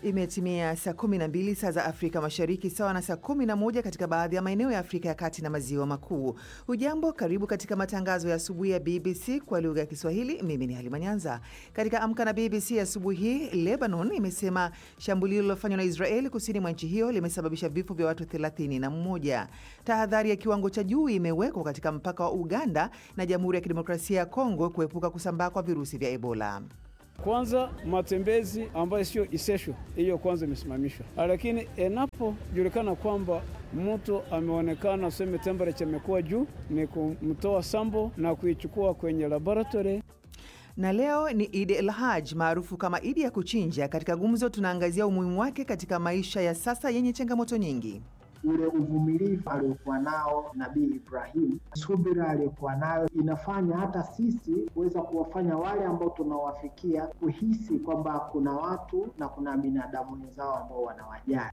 Imetimia saa 12 saa za Afrika Mashariki, sawa na saa 11 katika baadhi ya maeneo ya Afrika ya Kati na Maziwa Makuu. Hujambo, karibu katika matangazo ya asubuhi ya BBC kwa lugha ya Kiswahili. Mimi ni Halima Nyanza. Katika Amka na BBC asubuhi hii, Lebanon imesema shambulio lililofanywa na Israeli kusini mwa nchi hiyo limesababisha vifo vya watu 31. Tahadhari ya kiwango cha juu imewekwa katika mpaka wa Uganda na Jamhuri ya Kidemokrasia ya Kongo kuepuka kusambaa kwa virusi vya Ebola. Kwanza matembezi ambayo sio essential, hiyo kwanza imesimamishwa, lakini inapojulikana kwamba mtu ameonekana useme temperature imekuwa juu, ni kumtoa sambo na kuichukua kwenye laboratory. Na leo ni Idi el Haj maarufu kama Idi ya kuchinja. Katika gumzo, tunaangazia umuhimu wake katika maisha ya sasa yenye changamoto nyingi. Ule uvumilivu aliokuwa nao Nabii Ibrahim, subira aliyokuwa nayo inafanya hata sisi kuweza kuwafanya wale ambao tunawafikia kuhisi kwamba kuna watu na kuna binadamu wenzao ambao wanawajali.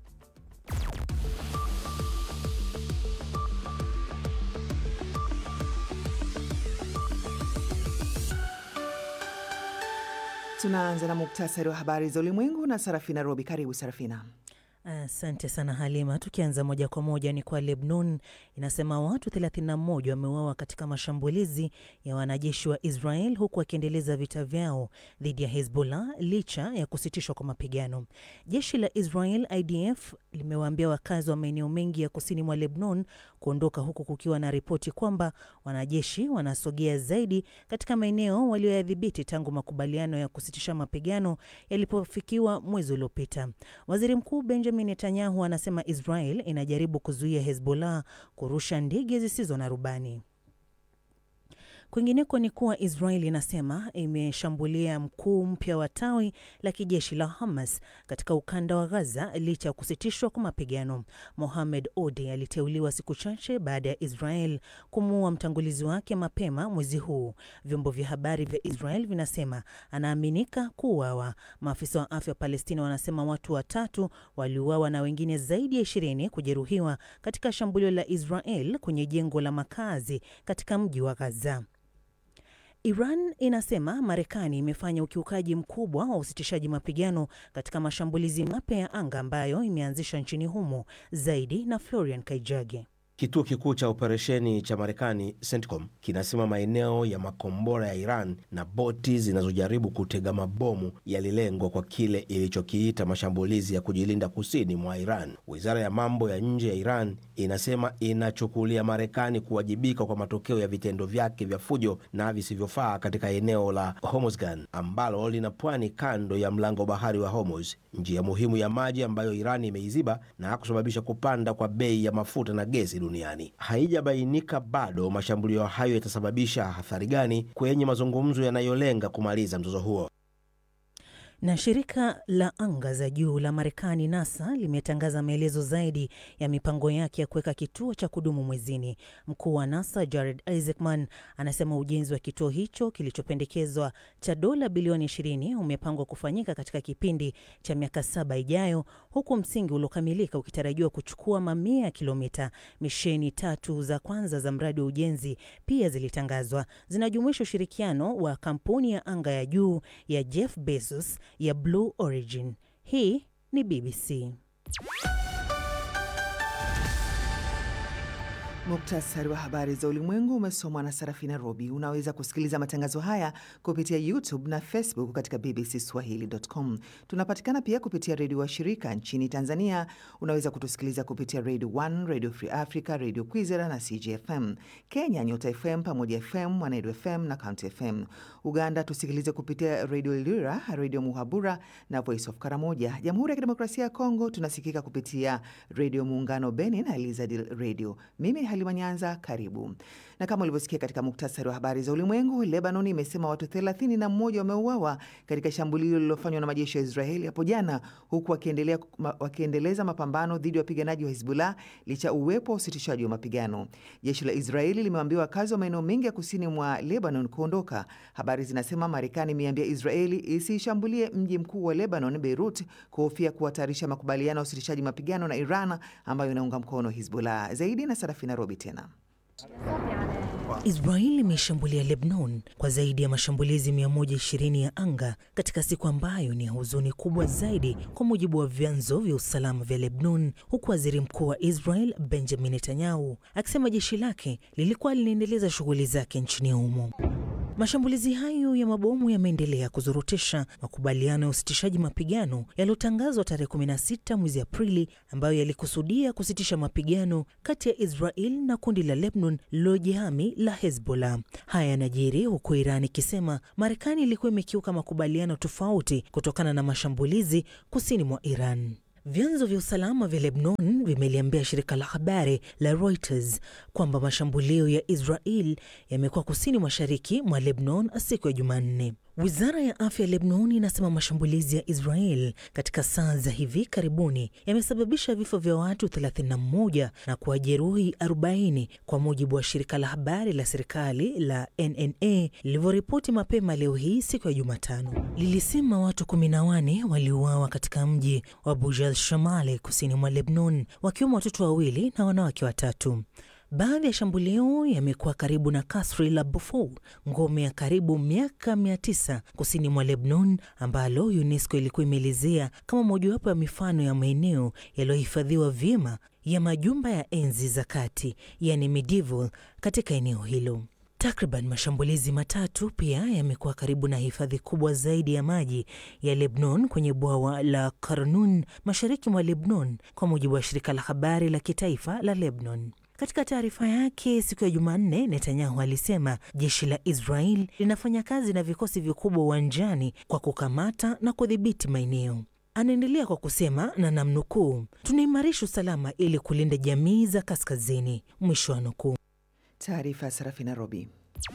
Tunaanza na muktasari wa habari za ulimwengu na Sarafina Robi. Karibu Sarafina. Asante sana Halima. Tukianza moja kwa moja ni kwa Lebanon, inasema watu 31 wameuawa katika mashambulizi ya wanajeshi wa Israel huku wakiendeleza vita vyao dhidi ya Hezbollah licha ya kusitishwa kwa mapigano. Jeshi la Israel IDF limewaambia wakazi wa maeneo mengi ya kusini mwa Lebanon kuondoka huku kukiwa na ripoti kwamba wanajeshi wanasogea zaidi katika maeneo walioyadhibiti tangu makubaliano ya kusitisha mapigano yalipofikiwa mwezi uliopita. Waziri Mkuu Benjamin Netanyahu anasema Israel inajaribu kuzuia Hezbollah kurusha ndege zisizo na rubani. Kwingineko ni kuwa Israel inasema imeshambulia mkuu mpya wa tawi la kijeshi la Hamas katika ukanda wa Gaza licha ya kusitishwa kwa mapigano. Mohamed Ode aliteuliwa siku chache baada ya Israel kumuua mtangulizi wake mapema mwezi huu. Vyombo vya habari vya Israel vinasema anaaminika kuuawa. Maafisa wa afya wa Palestina wanasema watu watatu waliuawa na wengine zaidi ya ishirini kujeruhiwa katika shambulio la Israel kwenye jengo la makazi katika mji wa Gaza. Iran inasema Marekani imefanya ukiukaji mkubwa wa usitishaji mapigano katika mashambulizi mapya ya anga ambayo imeanzisha nchini humo. Zaidi na Florian Kaijage. Kituo kikuu cha operesheni cha Marekani CENTCOM kinasema maeneo ya makombora ya Iran na boti zinazojaribu kutega mabomu yalilengwa kwa kile ilichokiita mashambulizi ya kujilinda kusini mwa Iran. Wizara ya mambo ya nje ya Iran inasema inachukulia Marekani kuwajibika kwa matokeo ya vitendo vyake vya fujo na visivyofaa katika eneo la Hormuzgan ambalo lina pwani kando ya mlango bahari wa Hormuz, njia muhimu ya maji ambayo Iran imeiziba na kusababisha kupanda kwa bei ya mafuta na gesi duniani. Haijabainika bado mashambulio hayo yatasababisha athari gani kwenye mazungumzo yanayolenga kumaliza mzozo huo. Na shirika la anga za juu la Marekani NASA limetangaza maelezo zaidi ya mipango yake ya kuweka kituo cha kudumu mwezini. Mkuu wa NASA Jared Isaacman anasema ujenzi wa kituo hicho kilichopendekezwa cha dola bilioni 20 umepangwa kufanyika katika kipindi cha miaka saba ijayo, huku msingi uliokamilika ukitarajiwa kuchukua mamia ya kilomita. Misheni tatu za kwanza za mradi wa ujenzi pia zilitangazwa, zinajumuisha ushirikiano wa kampuni ya anga ya juu ya Jeff Bezos ya Blue Origin. Hii ni BBC. Muktasari wa habari za ulimwengu umesomwa na Sarafina Robi. Unaweza kusikiliza matangazo haya kupitia YouTube na Facebook katika bbcswahili.com. Tunapatikana pia kupitia redio wa shirika nchini Tanzania. Unaweza kutusikiliza kupitia Radio 1, Radio Free Africa, Radio Kwizera na CGFM. Kenya, Nyota FM, Pamoja FM, Mwanedu FM na County FM. Uganda tusikilize kupitia Radio Lira, Radio Muhabura na Voice of Karamoja. Jamhuri ya Kidemokrasia ya Kongo tunasikika kupitia Radio Muungano Beni na Elizadil Radio. Mimi Halima Nyanza, karibu. Na kama ulivyosikia katika muktasari wa habari za ulimwengu, Lebanon imesema watu 31 wameuawa katika shambulio lililofanywa na majeshi ya Israeli hapo jana, huku wakiendelea wakiendeleza mapambano dhidi ya wapiganaji wa Hizbullah licha uwepo wa usitishaji wa mapigano. Jeshi la Israeli limewaambia wakazi wa maeneo mengi ya kusini mwa Lebanon kuondoka. Habari zinasema Marekani imeambia Israeli isiishambulie mji mkuu wa Lebanon, Beirut, kuhofia kuhatarisha makubaliano ya usitishaji mapigano na Iran ambayo inaunga mkono Hizbullah. Zaidi na Sarafina Robi tena Israel imeshambulia Lebanon kwa zaidi ya mashambulizi 120 ya anga katika siku ambayo ni ya huzuni kubwa zaidi, kwa mujibu wa vyanzo vya usalama vya Lebanon, huku waziri mkuu wa Israel Benjamin Netanyahu akisema jeshi lake lilikuwa linaendeleza shughuli zake nchini humo. Mashambulizi hayo ya mabomu yameendelea kuzurutisha makubaliano ya usitishaji mapigano yaliyotangazwa tarehe 16 mwezi Aprili, ambayo yalikusudia kusitisha mapigano kati ya Israel na kundi la Lebanon lililojihami la Hezbollah. Haya yanajiri huku Iran ikisema Marekani ilikuwa imekiuka makubaliano tofauti kutokana na mashambulizi kusini mwa Iran. Vyanzo vya usalama vya Lebanon vimeliambia shirika la habari la Reuters kwamba mashambulio ya Israel yamekuwa kusini mashariki mwa Lebanon siku ya Jumanne. Wizara ya afya ya Lebanon inasema mashambulizi ya Israel katika saa za hivi karibuni yamesababisha vifo vya watu 31 na kuwajeruhi 40 kwa mujibu wa shirika la habari la serikali la NNA lilivyoripoti mapema leo hii siku ya Jumatano. Lilisema watu 14 waliuawa katika mji wa Bujal Shamale kusini mwa Lebanon, wakiwemo watoto wawili na wanawake watatu. Baadhi ya shambulio yamekuwa karibu na kasri la Beaufort, ngome ya karibu miaka mia tisa kusini mwa Lebanon, ambalo UNESCO ilikuwa imeelezea kama mojawapo ya mifano ya maeneo yaliyohifadhiwa vyema ya majumba ya enzi za kati, yani medieval, katika eneo hilo. Takriban mashambulizi matatu pia yamekuwa karibu na hifadhi kubwa zaidi ya maji ya Lebanon kwenye bwawa la Karnun mashariki mwa Lebanon, kwa mujibu wa shirika la habari la kitaifa la Lebanon. Katika taarifa yake siku ya Jumanne, Netanyahu alisema jeshi la Israel linafanya kazi na vikosi vikubwa uwanjani kwa kukamata na kudhibiti maeneo. Anaendelea kwa kusema na namnukuu, tunaimarisha usalama ili kulinda jamii za kaskazini, mwisho wa nukuu. Taarifa ya Sarafina Robi.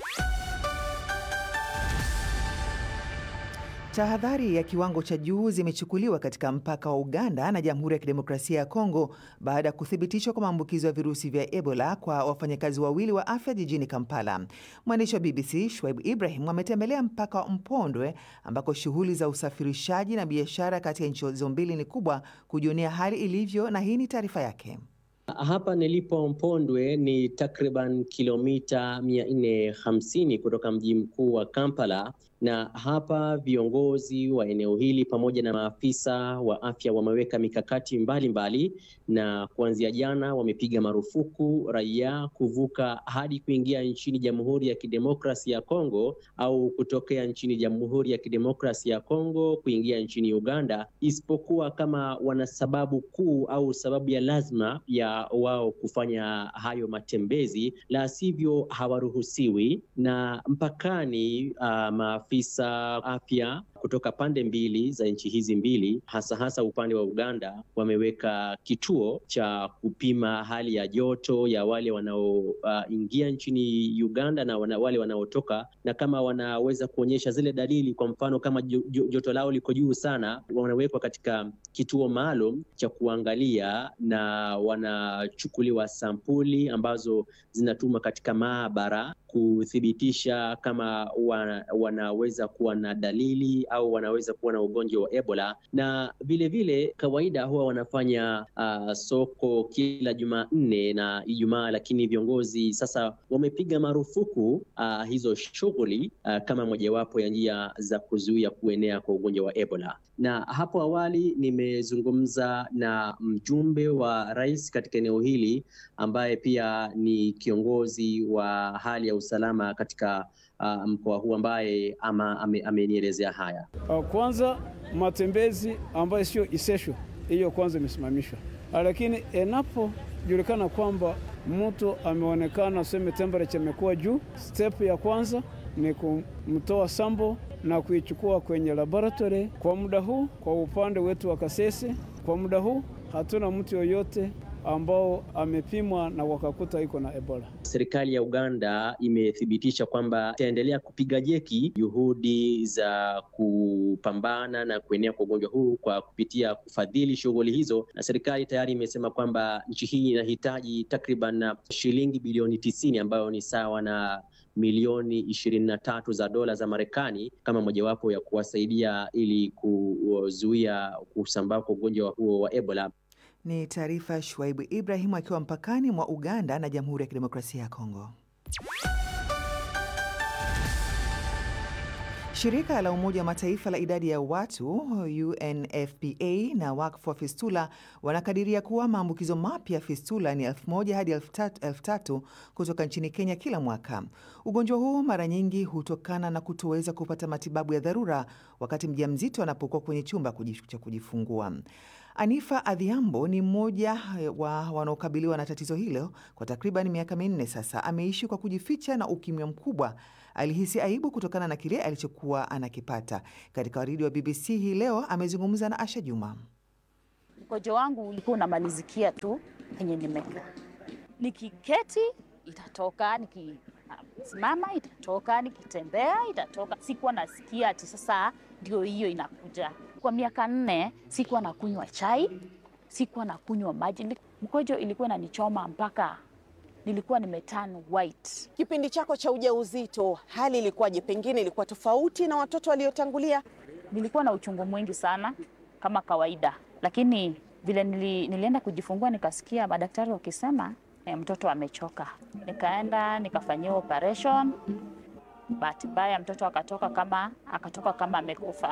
Tahadhari ya kiwango cha juu zimechukuliwa katika mpaka wa Uganda na Jamhuri ya Kidemokrasia ya Kongo baada ya kuthibitishwa kwa maambukizo ya virusi vya Ebola kwa wafanyakazi wawili wa afya jijini Kampala. Mwandishi wa BBC Shwaib Ibrahim ametembelea mpaka wa Mpondwe ambako shughuli za usafirishaji na biashara kati ya nchi hizo mbili ni kubwa, kujionea hali ilivyo, na hii ni taarifa yake. Hapa nilipo Mpondwe ni takriban kilomita mia nne hamsini kutoka mji mkuu wa Kampala, na hapa viongozi wa eneo hili pamoja na maafisa wa afya wameweka mikakati mbalimbali mbali, na kuanzia jana wamepiga marufuku raia kuvuka hadi kuingia nchini Jamhuri ya Kidemokrasia ya Kongo au kutokea nchini Jamhuri ya Kidemokrasia ya Kongo kuingia nchini Uganda, isipokuwa kama wana sababu kuu au sababu ya lazima ya wao kufanya hayo matembezi, la sivyo hawaruhusiwi. Na mpakani uh, maafisa afya kutoka pande mbili za nchi hizi mbili, hasa hasa upande wa Uganda, wameweka kituo cha kupima hali ya joto ya wale wanaoingia uh, nchini Uganda na wana, wale wanaotoka, na kama wanaweza kuonyesha zile dalili, kwa mfano kama joto lao liko juu sana, wanawekwa katika kituo maalum cha kuangalia na wanachukuliwa sampuli ambazo zinatuma katika maabara kuthibitisha kama wana, wanaweza kuwa na dalili au wanaweza kuwa na ugonjwa wa Ebola. Na vilevile vile, kawaida huwa wanafanya uh, soko kila Jumanne na Ijumaa, lakini viongozi sasa wamepiga marufuku uh, hizo shughuli uh, kama mojawapo ya njia za kuzuia kuenea kwa ugonjwa wa Ebola. Na hapo awali nimezungumza na mjumbe wa rais katika eneo hili ambaye pia ni kiongozi wa hali ya usalama katika uh, mkoa huu ambaye ama amenielezea haya. Kwanza matembezi ambayo sio essential, hiyo kwanza imesimamishwa, lakini inapojulikana kwamba mtu ameonekana seme temperature imekuwa juu, step ya kwanza ni kumtoa sambo na kuichukua kwenye laboratory. Kwa muda huu, kwa upande wetu wa Kasese, kwa muda huu hatuna mtu yoyote ambao amepimwa na wakakuta iko na Ebola. Serikali ya Uganda imethibitisha kwamba itaendelea kupiga jeki juhudi za kupambana na kuenea kwa ugonjwa huu kwa kupitia kufadhili shughuli hizo, na serikali tayari imesema kwamba nchi hii inahitaji takriban shilingi bilioni tisini ambayo ni sawa na milioni ishirini na tatu za dola za Marekani kama mojawapo ya kuwasaidia ili kuzuia kusambaa kwa ugonjwa huo wa Ebola. Ni taarifa ya Shuaibu Ibrahimu akiwa mpakani mwa Uganda na Jamhuri ya Kidemokrasia ya Kongo. Shirika la Umoja wa Mataifa la idadi ya watu UNFPA na wakfu wa fistula wanakadiria kuwa maambukizo mapya ya fistula ni elfu moja hadi elfu tatu kutoka nchini Kenya kila mwaka. Ugonjwa huu mara nyingi hutokana na kutoweza kupata matibabu ya dharura wakati mjamzito anapokuwa kwenye chumba cha kujifungua. Anifa Adhiambo ni mmoja wa wanaokabiliwa na tatizo hilo kwa takriban miaka minne sasa. Ameishi kwa kujificha na ukimya mkubwa. Alihisi aibu kutokana na kile alichokuwa anakipata. Katika waridi wa BBC hii leo amezungumza na Asha Juma. Mkojo wangu ulikuwa unamalizikia tu penye nimekaa, nikiketi itatoka, nikisimama itatoka, nikitembea itatoka. Sikuwa nasikia ati sasa ndio hiyo inakuja. Kwa miaka nne sikuwa nakunywa chai, sikuwa nakunywa maji, mkojo ilikuwa inanichoma mpaka nilikuwa nimeturn white. Kipindi chako cha ujauzito hali ilikuwaje? Pengine ilikuwa tofauti na watoto waliotangulia? Nilikuwa na uchungu mwingi sana kama kawaida, lakini vile nili, nilienda kujifungua nikasikia madaktari wakisema eh, mtoto amechoka. Nikaenda nikafanyiwa operation, bahati mbaya mtoto akatoka kama akatoka kama amekufa.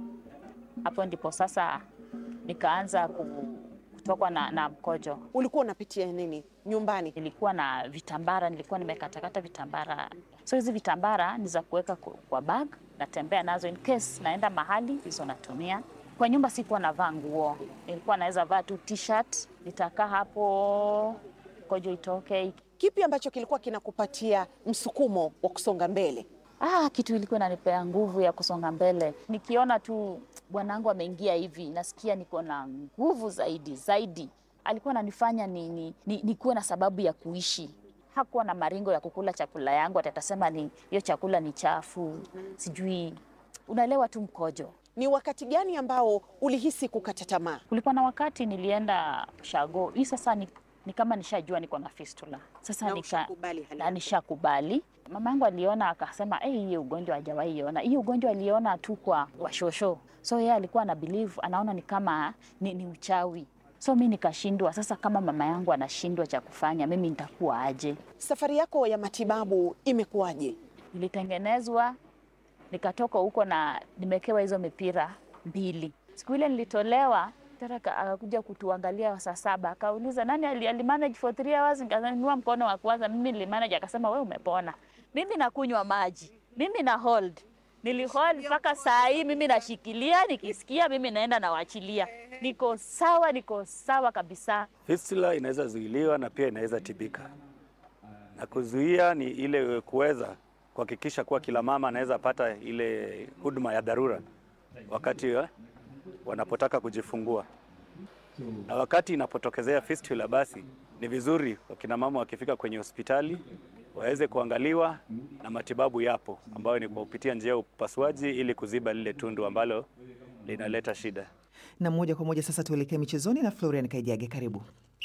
Hapo ndipo sasa nikaanza kutokwa na, na mkojo. Ulikuwa unapitia nini nyumbani? Nilikuwa na vitambara, nilikuwa nimekatakata vitambara. So hizi vitambara ni za kuweka kwa bag, natembea nazo in case naenda mahali, hizo natumia. Kwa nyumba sikuwa navaa nguo, nilikuwa naweza vaa tu t-shirt, nitakaa hapo mkojo itoke. Kipi ambacho kilikuwa kinakupatia msukumo wa kusonga mbele? Ah, kitu ilikuwa inanipea nguvu ya kusonga mbele. Nikiona tu bwanangu ameingia hivi, nasikia niko na nguvu zaidi zaidi. Alikuwa ananifanya ni, ni, ni, nikuwe na sababu ya kuishi. Hakuwa na maringo ya kukula chakula yangu, atasema ni hiyo chakula ni chafu, sijui. Unaelewa tu mkojo. Ni wakati gani ambao ulihisi kukata tamaa? Kulikuwa na wakati nilienda Shago, hii sasa ni, ni kama nishajua niko na fistula sasa, nika, na nishakubali Mama yangu aliona akasema, hey, hii ugonjwa hajawahi iona. Hii ugonjwa aliona tu kwa washosho, so yeye alikuwa ana believe, anaona ni kama ni, ni uchawi. So mi nikashindwa. Sasa kama mama yangu anashindwa cha kufanya, mimi nitakuwa aje? Safari yako ya matibabu imekuwaje? Nilitengenezwa nikatoka huko na nimekewa hizo mipira mbili. Siku ile nilitolewa akakuja kutuangalia saa saba, akauliza nani alimanage for three hours. Nikainua mkono wa kwanza, mimi nilimanage. Akasema we umepona. Mimi nakunywa maji, mimi na hold, nilihold mpaka saa hii, mimi nashikilia, nikisikia mimi naenda nawachilia, niko sawa, niko sawa kabisa. Fistula inaweza zuiliwa na pia inaweza tibika, na kuzuia ni ile kuweza kuhakikisha kuwa kila mama anaweza pata ile huduma ya dharura wakati eh, wanapotaka kujifungua na wakati inapotokezea fistula, basi ni vizuri wakina mama wakifika kwenye hospitali waweze kuangaliwa na matibabu yapo, ambayo ni kwa kupitia njia ya upasuaji ili kuziba lile tundu ambalo linaleta shida. Na moja kwa moja sasa tuelekee michezoni na Florian Kaijage, karibu.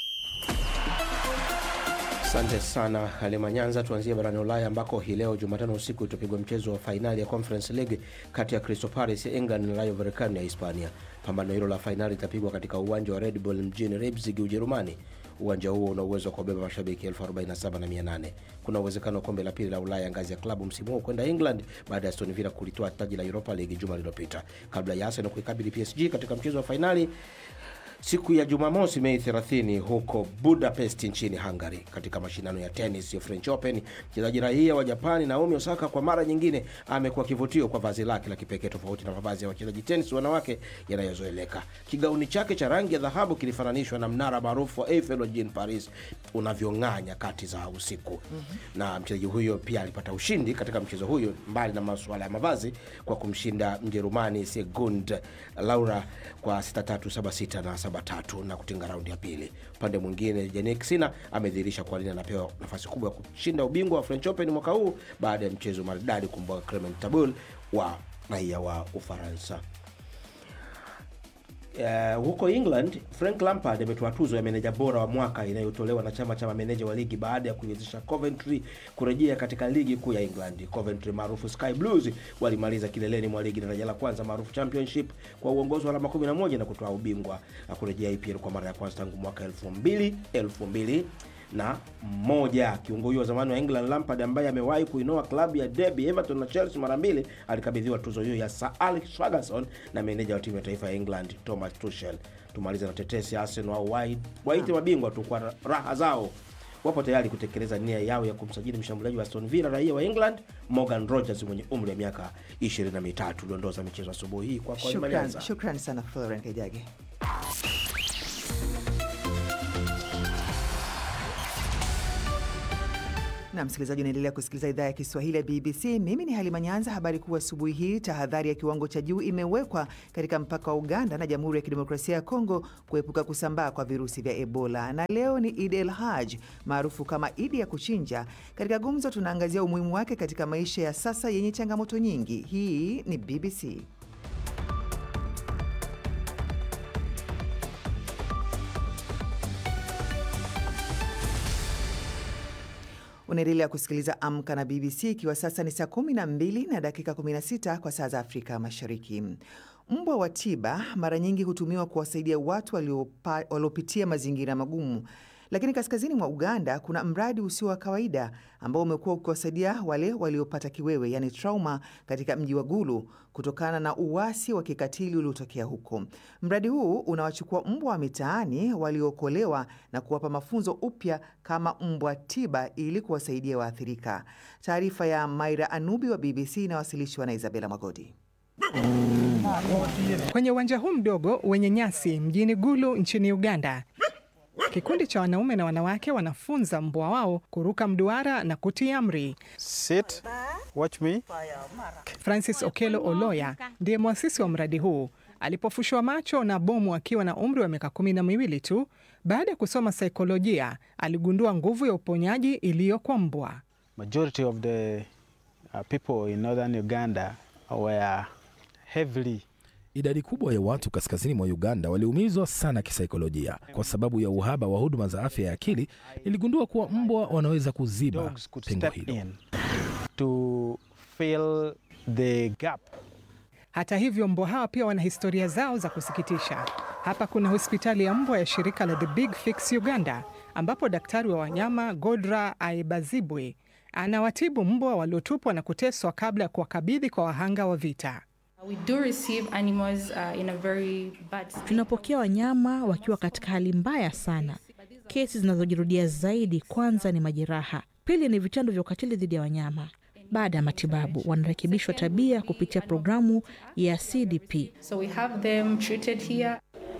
Asante sana Halima Nyanza. Tuanzie barani Ulaya ambako hii leo Jumatano usiku itapigwa mchezo wa fainali ya Conference League kati ya Crystal Palace ya England na Rayo Vallecano ya Hispania. Pambano hilo la fainali litapigwa katika uwanja wa Red Bull mjini Leipzig, Ujerumani. Uwanja huo una uwezo wa kubeba mashabiki 47,800. Kuna uwezekano wa kombe la pili la Ulaya ngazi ya klabu msimu huu kwenda England baada ya Aston Villa kulitoa taji la Europa League juma lililopita, kabla ya Arsenal kuikabili PSG katika mchezo wa fainali siku ya Jumamosi Mei 30 huko Budapest nchini Hungary, katika mashindano ya tenis ya French Open. Mchezaji raia wa Japani Naomi Osaka kwa mara nyingine amekuwa kivutio kwa vazi lake la kipekee, tofauti na mavazi ya wachezaji tenis wanawake yanayozoeleka. Kigauni chake cha rangi ya dhahabu kilifananishwa na mnara maarufu wa Eiffel wa jijini Paris unavyong'aa nyakati za usiku. mm -hmm. Na mchezaji huyo pia alipata ushindi katika mchezo huyo, mbali na masuala ya mavazi, kwa kumshinda Mjerumani Sigund Laura kwa 6-3, 7-6 na tatu na kutinga raundi ya pili. Upande mwingine, Jannik Sinner amedhihirisha kwa nini anapewa nafasi kubwa ya kushinda ubingwa wa French Open mwaka huu baada ya mchezo maridadi kumbwaga Clement Tabul wa raia wa Ufaransa. Uh, huko England Frank Lampard ametoa tuzo ya meneja bora wa mwaka inayotolewa na chama cha mameneja wa ligi baada ya kuiwezesha Coventry kurejea katika ligi kuu ya England. Coventry maarufu Sky Blues walimaliza kileleni mwa ligi daraja la kwanza maarufu Championship kwa uongozi wa alama 11 na kutoa ubingwa na kurejea EPL kwa mara ya kwanza tangu mwaka 2000 2000 na moja. Kiungo huyo wa zamani wa England Lampard, ambaye amewahi kuinoa klabu ya Derby, Everton na Chelsea mara mbili, alikabidhiwa tuzo hiyo ya Sir Alex Ferguson na meneja wa timu ya taifa ya England Thomas Tuchel. Tumalize na tetesi ya Arsenal au waite mabingwa tu kwa raha zao wapo tayari kutekeleza nia yao ya kumsajili mshambuliaji wa Aston Villa raia wa England Morgan Rogers mwenye umri wa miaka 23. Dondoo za michezo asubuhi hii kwa kwa Shukran, shukran sana Florent Kejage. na msikilizaji, unaendelea kusikiliza idhaa ya Kiswahili ya BBC. Mimi ni Halima Nyanza. Habari kuu asubuhi hii, tahadhari ya kiwango cha juu imewekwa katika mpaka wa Uganda na Jamhuri ya Kidemokrasia ya Kongo kuepuka kusambaa kwa virusi vya Ebola. Na leo ni Idi el Haj maarufu kama Idi ya kuchinja. Katika gumzo, tunaangazia umuhimu wake katika maisha ya sasa yenye changamoto nyingi. Hii ni BBC. Unaendelea kusikiliza Amka na BBC ikiwa sasa ni saa 12 na dakika 16 kwa saa za Afrika Mashariki. Mbwa wa tiba mara nyingi hutumiwa kuwasaidia watu waliopitia mazingira magumu, lakini kaskazini mwa Uganda kuna mradi usio wa kawaida ambao umekuwa ukiwasaidia wale waliopata kiwewe, yani trauma, katika mji wa Gulu kutokana na uasi wa kikatili uliotokea huko. Mradi huu unawachukua mbwa wa mitaani waliookolewa na kuwapa mafunzo upya kama mbwa tiba ili kuwasaidia waathirika. Taarifa ya Maira Anubi wa BBC inawasilishwa na Isabela Magodi. Kwenye uwanja huu mdogo wenye nyasi mjini Gulu nchini Uganda, kikundi cha wanaume na wanawake wanafunza mbwa wao kuruka mduara na kutii amri. Sit, watch me. Francis Okelo Oloya ndiye mwasisi wa mradi huu. Alipofushwa macho na bomu akiwa na umri wa miaka kumi na miwili tu, baada ya kusoma saikolojia, aligundua nguvu ya uponyaji iliyo kwa mbwa. Majority of the uh, people in northern Uganda were heavily Idadi kubwa ya watu kaskazini mwa Uganda waliumizwa sana kisaikolojia kwa sababu ya uhaba wa huduma za afya ya akili. Niligundua kuwa mbwa wanaweza kuziba pengo hilo. to fill the gap. Hata hivyo, mbwa hawa pia wana historia zao za kusikitisha. Hapa kuna hospitali ya mbwa ya shirika la The Big Fix Uganda, ambapo daktari wa wanyama Godra Aibazibwe anawatibu mbwa waliotupwa na kuteswa kabla ya kuwakabidhi kwa wahanga wa vita. We do receive animals, uh, in a very bad state. Tunapokea wanyama wakiwa katika hali mbaya sana. Kesi zinazojirudia zaidi, kwanza ni majeraha, pili ni vitendo vya ukatili dhidi ya wanyama. Baada ya matibabu, wanarekebishwa tabia kupitia programu ya CDP. So we have them treated here.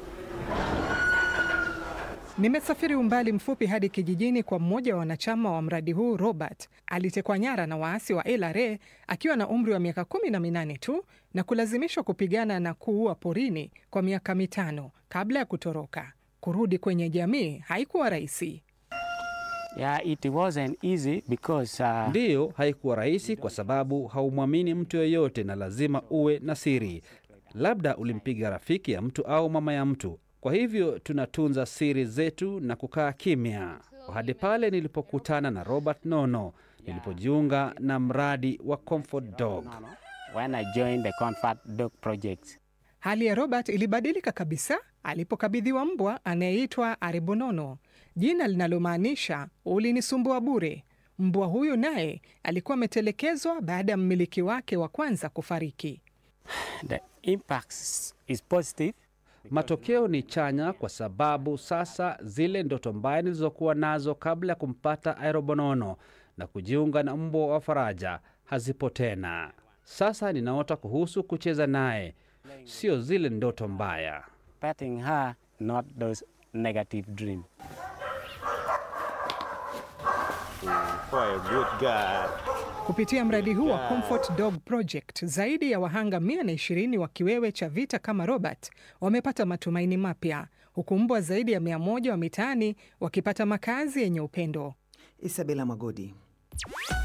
Nimesafiri umbali mfupi hadi kijijini kwa mmoja wa wanachama wa mradi huu. Robert alitekwa nyara na waasi wa LRA akiwa na umri wa miaka kumi na minane tu na kulazimishwa kupigana na kuua porini kwa miaka mitano kabla ya kutoroka. Kurudi kwenye jamii haikuwa rahisi. Yeah, it wasn't easy because, uh... Ndiyo, haikuwa rahisi kwa sababu haumwamini mtu yoyote na lazima uwe na siri. Labda ulimpiga rafiki ya mtu au mama ya mtu. Kwa hivyo tunatunza siri zetu na kukaa kimya hadi pale nilipokutana na Robert Nono, nilipojiunga na mradi wa Comfort Dog. When I joined the Comfort Dog project. Hali ya Robert ilibadilika kabisa alipokabidhiwa mbwa anayeitwa Aribonono, jina linalomaanisha ulinisumbua bure. Mbwa huyu naye alikuwa ametelekezwa baada ya mmiliki wake wa kwanza kufariki. The impact is positive. Matokeo ni chanya kwa sababu sasa zile ndoto mbaya nilizokuwa nazo kabla ya kumpata Aerobonono na kujiunga na mbwa wa faraja hazipo tena. Sasa ninaota kuhusu kucheza naye, sio zile ndoto mbaya. Petting her, not those negative dreams. For a good guy. Kupitia mradi huu wa Comfort Dog Project, zaidi ya wahanga 120 wa kiwewe cha vita kama Robert wamepata matumaini mapya, huku mbwa zaidi ya 100 wa mitaani wakipata makazi yenye upendo. Isabela Magodi.